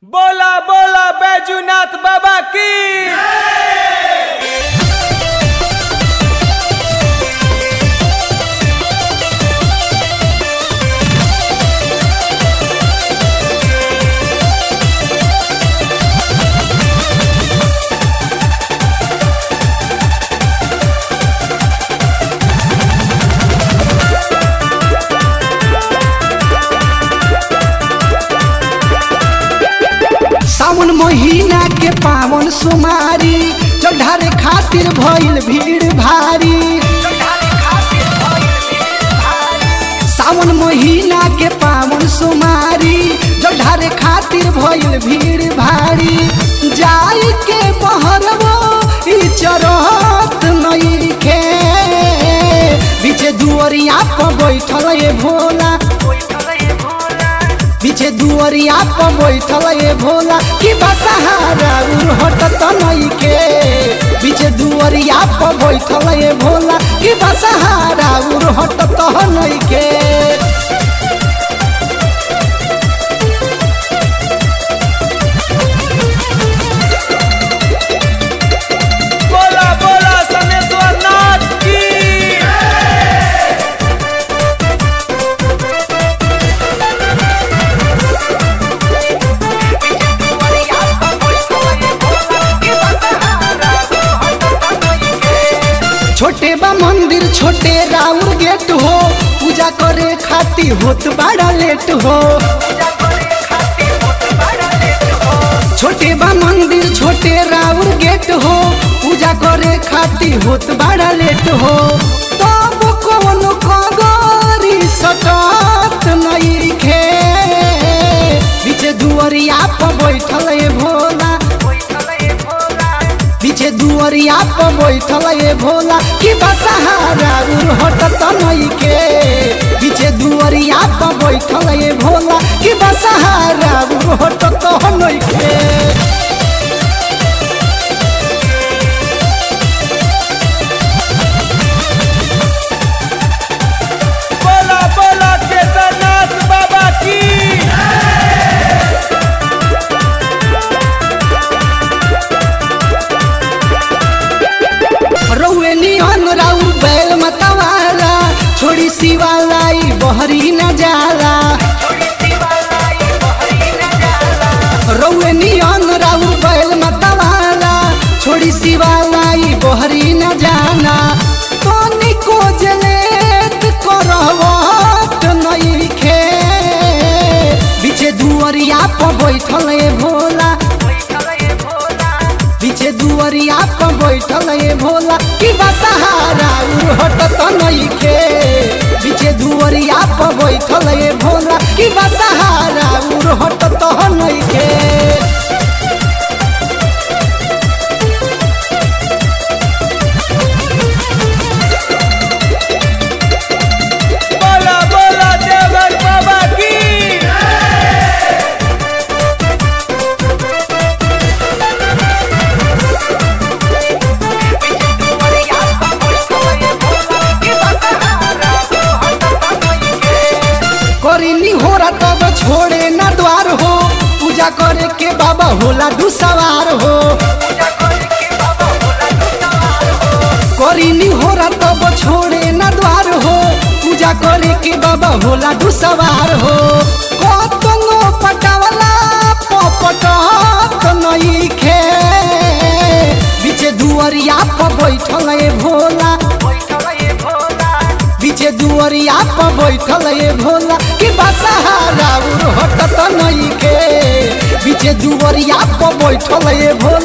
बोला बोला बैजूनाथ बाबा की सावन महीना के पावन सुमारी चढ़ारे खातिर भइल भीड़ भारी सावन महीना के पावन सुमारी चढ़ारे खातिर भइल भीड़ भारी जाई के बहरवो ई चरत नइखे बीचे दुअरिया पर बैठल ए भोला पीछे दुअरिया पर बैठल ए भोला कि बसहारा हटत नइखे पीछे दुअरिया पर बैठल ए भोला कि बसहारा हटत नइखे बोला बोला समेश्वर नाथ की छोटे बा मंदिर छोटे राउर गेट हो पूजा करे खातिर होत बड़ा लेट हो छोटे बा मंदिर छोटे राउर गेट हो पूजा करे खातिर होत बड़ा लेट हो तब कौन कगरी सटत नइखे बीचे दुअरिया पर बैठल ए भोला पीछे दुअरिया पर बैठल ए भोला कि बसहारा हटत नइखे पीछे दुअरिया पर बैठल ए भोला कि बसहारा हटत नइखे बोला बोला केदारनाथ बाबा की रउए निहन राउ बैल मतवाला छोड़ी शिवालाई बहरी न जाला रउए नियन राउ बैल मतवाला छोड़ी शिवालाई बहरी न जाना तोनी को जलेत करवत नइखे बीचे दुअरिया पर बैठल ए भोला पीछे दुअरिया पर बैठल ए भोला कि बसहारा हटत नइखे पीछे दुअरिया पर बैठल ए भोला कि बसहारा हटत नइखे बोला बोला देवर बाबा की करीनी होरा तब छोड़े ना द्वार हो पूजा करे के बाबा होला दू सवार हो करीनी होरा तब छोड़े ना द्वार हो पूजा करे के बाबा होला दू सवार हो कतनो पटावला पपटत नइखे बीचे दुअरिया पर बैठल ए भोला बीचे दुअरिया पर बैठल ए भोला कि बसहारा हटत नइखे बीचे दुअरिया पर बैठल ए भोला